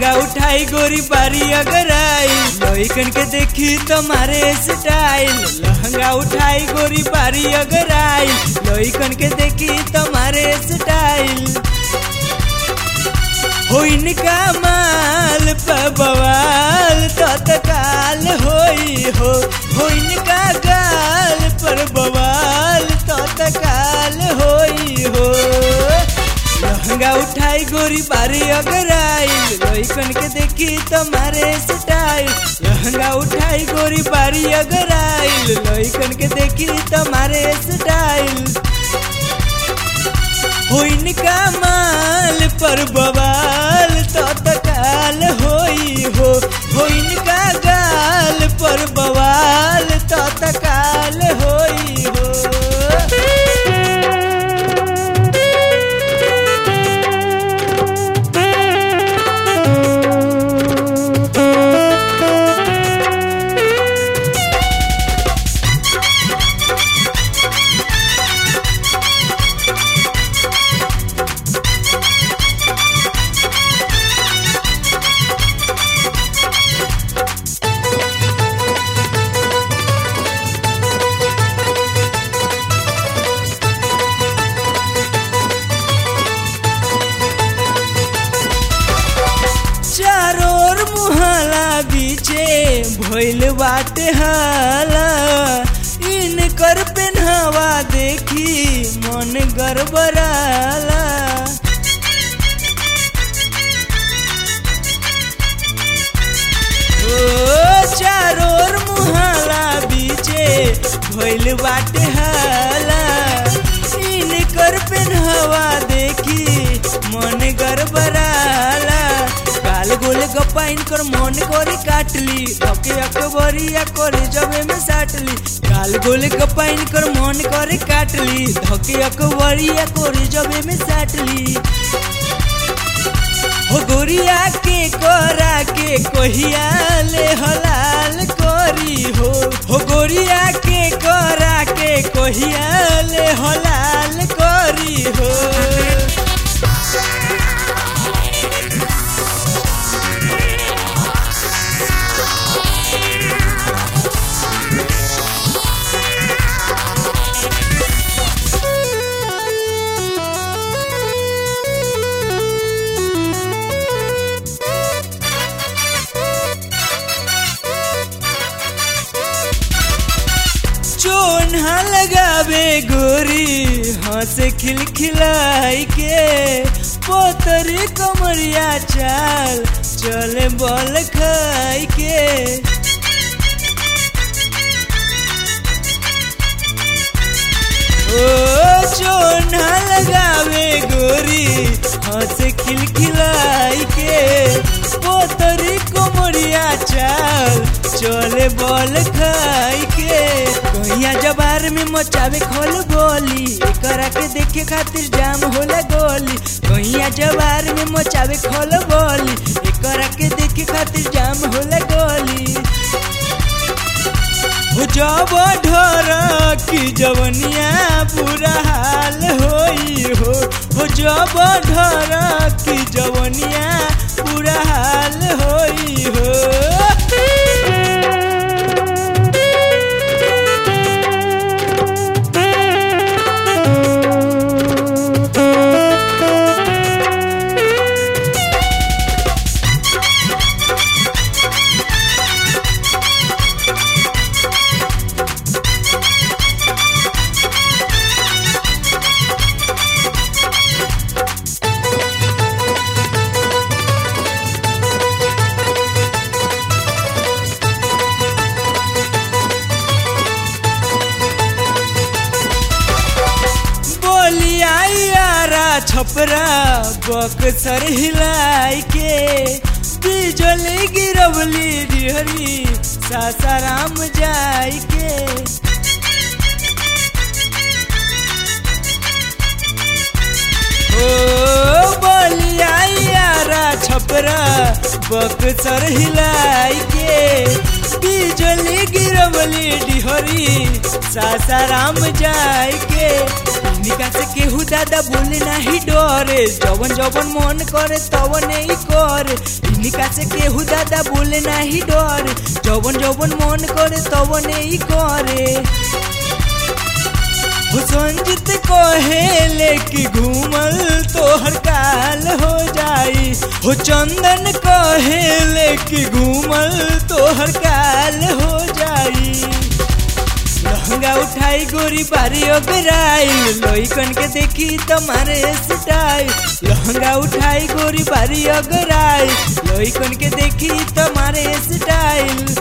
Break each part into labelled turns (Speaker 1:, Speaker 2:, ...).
Speaker 1: लहंगा उठाई गोरी बारी अगर आई लइकन के देखी तुम्हारे स्टाइल लहंगा उठाई गोरी बारी अगर आई लइकन के देखी तुम्हारे स्टाइल हो इनका माल पर बवाल तत्काल होई हो हो इनका गाल पर बवाल तत्काल होई हो लहंगा उठाई गोरी बारी अगर आई लइकन के देखी तुम्हारे स्टाइल लहंगा उठाई गोरी बारी अगर आई लइकन के देखी तुम्हारे स्टाइल हो इनका माल पर बवाल तत्काल होई हो हो इनका गाल पर बवाल तत्काल होई हो चारों ओर मुहला बीचे भइल बाटे हाला इनकर पेन्हवा देखी मन गड़बड़ाला ओ चारों ओर मुहला बीचे भइल बाटे हाला इनकर पेन्हवा देखी मन गड़बड़ाला काल गोल गप्पा इनकर मन करे काटली धके अकबरिया करे जबे में साटली काल गोल गप्पा इनकर मन करे काटली धके अकबरिया करे जबे में साटली हो गोरिया के कोरा के कोहिया ले हलाल कोरी हो हो गोरिया के कोरा के कोहिया ले हलाल कोरी हो चोन्हा लगावे गोरी हंस खिलखिलाई के पोतरी कमरिया चाल चले बल खाई के ओ चोन्हा लगावे गोरी हंस खिलखिलाई के पोतरी कमरिया चाल चले बल खाई के कहिया जबार में मचावे खोल बोली एकरा के देखे खातिर जाम होला गोली कहिया जबार में मचावे खोल बोली एकरा के देखे खातिर जाम होला गोली हो जब ढोर की जवनिया बुरा हाल होई हो हो जब ढोर की जवनिया बुरा हाल होई हो छपरा बक्सर हिलाई के बिजली गिरवली डिहरी सासाराम जाई के ओ बलिया यारा छपरा बक्सर हिलाई के बिजली गिरवली डिहरी सासाराम जाई के निका से केहू केहू दादा बोले नाही डरे जवन जवन मन करे तवन ही करे इनका से केहू दादा बोले नाही डरे जवन जवन मन करे तवन ही करे हो संजित कहेले कि घूमल तोहर काल हो जाई हो चंदन कहेले कि घूमल तोहर काल हो जाई लहंगा उठाई गोरी बारी ओगराई लोईकन के देखी तुम्हारे स्टाइल लहंगा उठाई गोरी बारी ओगराई लोईकन के देखी तुम्हारे स्टाइल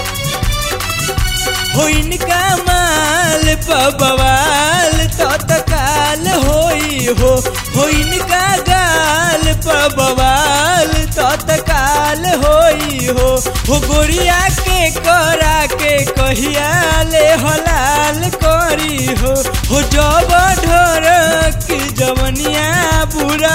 Speaker 1: हो इनका माल पबवाल तो तकाल होई हो हो इनका गाल पबवाल तो तकाल होई हो हो गोरिया के करा के कहिया ले हलाल करी हो हो जब ढोर की जवनिया बुरा